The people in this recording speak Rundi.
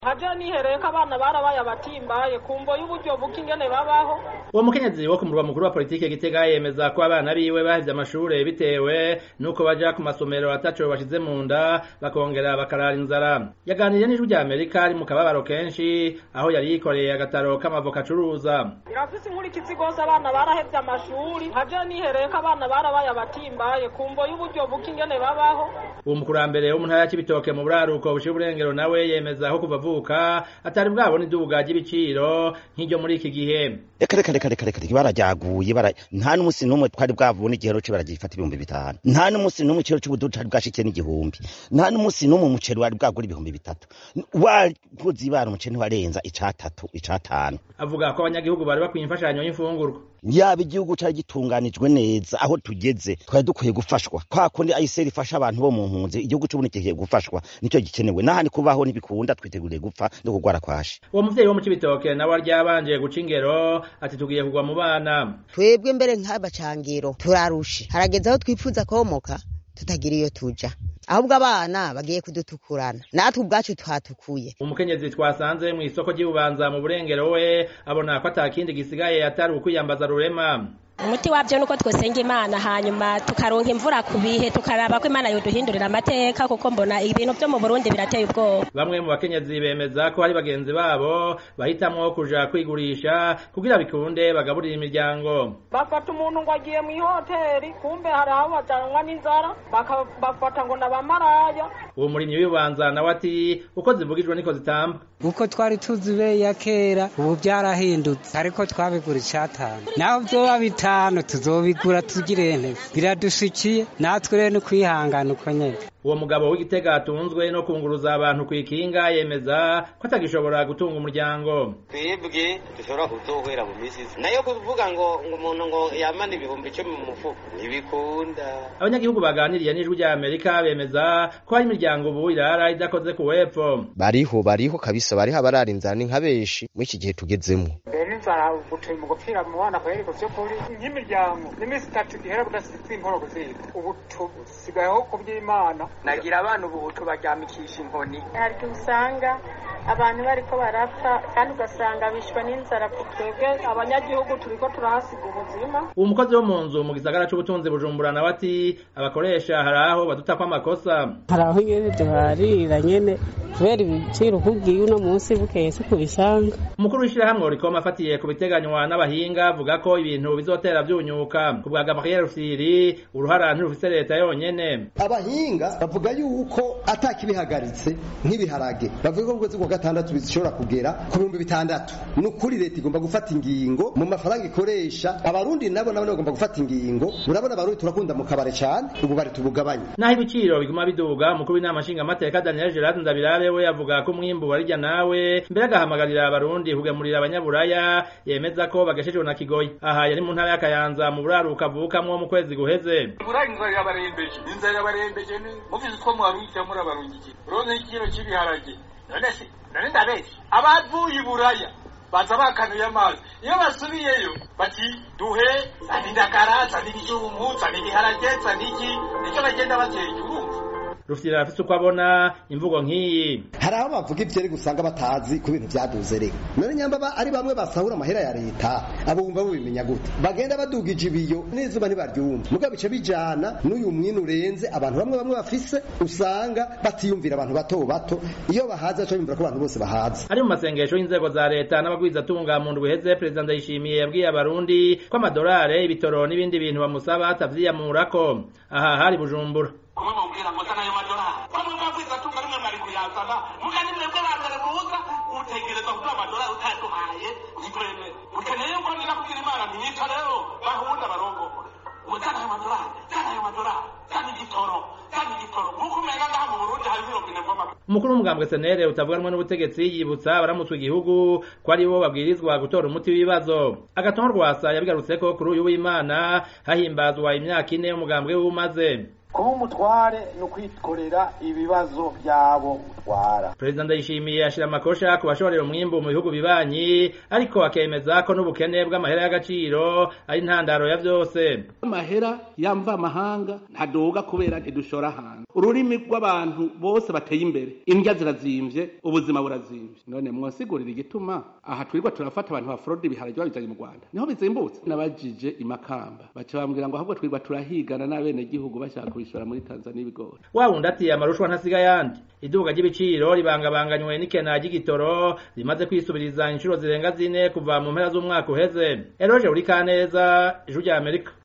nkaje nihereye ko abana barabaye abatimbaye kumvo y'uburyo buke ingene babaho uwo mukenyezi wo ku murwa mukuru wa politike gitega yemeza ko abana biwe bahevye amashure bitewe nuko baja ku masomero ataco bashize mu nda bakongera bakarara inzara yaganiriye n'ijwi rya amerika ari mu kababaro kenshi aho yari yikoreye agataro k'amavoka acuruza birafise inkurikizi rwose abana barahevye amashuri nkaje nihereye ko abana barabaye abatimbaye kumvo y'uburyo buke ingene babaho uwo mukurambere wo mu ntara ya Cibitoke mu buraruko bushira uburengero nawe yemeza ko kuva avuka atari bwabona iduga ry'ibiciro nk'iryo muri iki gihe reka reka reka reka reka barajyaguye bara nta n'umunsi n'umwe twari bwabona igihero cyo baragifata ibihumbi bitanu nta n'umunsi n'umwe ikiro cy'ubududu cari bwashikiye n'igihumbi nta n'umunsi n'umwe umuceri wari bwagura ibihumbi bitatu wakoze ibara umuceri ntiwarenza icatatu icatanu avuga ko abanyagihugu bari bakwiye imfashanyo y'imfungurwa yaba igihugu cari gitunganijwe neza aho tugeze twari dukwiye gufashwa kwa kundi ayiseri ifasha abantu bo mu mpunzi igihugu c'ubundi kigiye gufashwa nicyo gikenewe n'ahandi kubaho ntibikunda twiteguriye gupfa no kugwara kwashi uwo muvyeyi wo mu Cibitoke nawe aryabanje guca ingero ati tugiye kugwa mu bana twebwe mbere nk'abacangiro turarushe harageze aho twifuza komoka tutagira iyo tuja ahubwo abana bagiye kudutukurana natwe ubwacu twatukuye umukenyezi twasanze mu isoko ry'ububanza mu burengero we abona ko atakindi gisigaye atari ukwiyambaza rurema umuti wabyo nuko twosenga imana hanyuma tukaronka imvura ku bihe tukaraba ko imana yoduhindurira amateka kuko mbona ibintu byo mu burundi birateye ubwoba bamwe mu bakenyezi bemeza ko hari bagenzi babo bahitamwo kuja kwigurisha kugira bikunde bagaburira imiryango bafata umuntu ngo agiye mu ihoteri kumbe hari aho bajanwa n'inzara bafata ngo nabamaraya uwo murimyi w'ibanza nawe ati uko zivugijwe niko zitamba uko twari tuzi be ya kera ubu byarahindutse ariko twabigura icatanu naho vyoba bitanu tuzobigura tugire nte biradushikiye natwe rero ni kwihangana uko nyene uwo mugabo w'igitega atunzwe no kunguruza abantu ku ikinga yemeza ko atagishobora gutunga umuryango twebwe dushobora kuzohera mu misi nayo kuvuga ngo ngo umuntu ngo yamana ibihumbi icumi mu mufuko ntibikunda abanyagihugu baganiriye n'ijwi rya amerika bemeza ko hari imiryango ubu irara idakoze ku wepfo bariho bariho kabisa bariho abarara inzara ni nka benshi muri iki gihe tugezemo mbere inzara gutuma mu gupfira mu bana kweri ku vy'ukuri nk'imiryango n'iminsi itatu gihera kudasize inkoro kuzita ubu tusigayeho ku by'imana nagira abana ubu tubaryamikisha inkoni hari igihe usanga abantu bariko barapfa kandi ugasanga bishwe n'inzara twebwe abanyagihugu turiko turahasiga ubuzima uwo mukozi wo mu nzu mu gisagara c'ubutunzi bujumbura nawe ati abakoresha hari aho badutako amakosa hari aho nyene duharira nyene kubera ibiciro ukubwiye uno munsi bukeye si kubisanga umukuru w'ishirahamwe rikoma afatiye ku biteganywa n'abahinga avuga ko ibintu bizotera vyunyuka ku bwa gabriel rufyiri uruhara ntirufise leta yonyene abahinga bavuga yuko atakibihagaritse nk'ibiharage bavuga ko ukwezi kwa gatandatu bishobora kugera ku bihumbi bitandatu ni ukuri leta igomba gufata ingingo mu mafaranga ikoresha abarundi nabo nabo bagomba gufata ingingo urabona abarundi turakunda mu kabare cyane ubu bari tubugabanye naho ibiciro biguma biduga umukuru w'inama nshingamateka daniel gerard ndabirabe we avuga ko umwimbu warirya nawe mbere agahamagarira abarundi kugemurira abanyaburaya yemeza ko bagashejwe na kigoyi aha yari mu ntara y'akayanza mu buraruka avukamwo mu kwezi guheze burari inzara yabarembeje inzara yabarembeje ni mubizi ko muharukira muri abarungiki uronke ikiro cy'ibiharage none se none ndabeshya abavuye iburaya baza bakanuye amazi iyo basubiyeyo bati duhe zana indagara zana ibijumbu zana ibiharage zana iki nicyo bagenda batera urumva rufite afite uko abona imvugo nk'iyi hari aho bavuga ivyeri gusanga batazi ku bintu vyaduze rero none nyamba ari bamwe basahura amahera ya leta abo bumva bubimenya gute bagenda badugije ibiyo n'izuba ntibaryumva muga bice bijana n'uyu mwini urenze abantu bamwe bamwe bafise usanga batiyumvira abantu bato bato iyo bahaze aco yumvira ko abantu bose bahaze ari mu masengesho y'inzego za leta n'abagwizatunga mu ndwi iheze perezida ndayishimiye yabwiye abarundi ko amadolari ibitoro n'ibindi bintu bamusaba atavyiyamurako aha hari bujumbura kumwe mubwira ngo zana ayo madolari bamwe mwabwiza tunga rimwe mwari kuyazana muga ni mwebwe ba mbere muza utegereza kugira amadolari utaduhaye ntitwemere mukeneye yuko nira kubwira imana mwica rero bahunda barongora ngo zana ayo madolari zana ayo madolari zana igitoro zana igitoro nk'uko umenga ngaha mu burundi hari irobine mvoma umukuru w'umugambwe senere utavuganwa n'ubutegetsi yibutsa abaramutswe igihugu ko ari bo babwirizwa gutora umuti w'ibibazo agatongo rwasa yabigarutse ko kuri uyu w'imana hahimbazwa imyaka ine umugambwe w'umaze kuba umutware ni ukwikorera ibibazo by'abo utwara perezida ndayishimiye ashira amakosha ku bashorera umwimbu mu bihugu bibanyi ariko akemeza ko n'ubukene bw'amahera y'agaciro ari intandaro ya vyose amahera yamva amahanga ntadoga kubera ntidushora hanze ururimi rw'abantu bose bateye imbere indya zirazimvye ubuzima burazimvye none mwosigurira igituma aha twirirwa turafata abantu ba fraude ibiharage babizanye mu Rwanda niho bizimbutse nabajije imakamba baca bambwira ngo ahubwo twirirwa turahigana n'abene gihugu bashaka kubishora muri Tanzania ibigori wa wundi ati amarushwa ntasiga yandi iduka ry'ibiciro ribangabanganywe n'ikena ry'igitoro rimaze kwisubiriza inshuro zirenga zine kuva mu mpera z'umwaka uheze eroje uri kaneza ijuru rya Amerika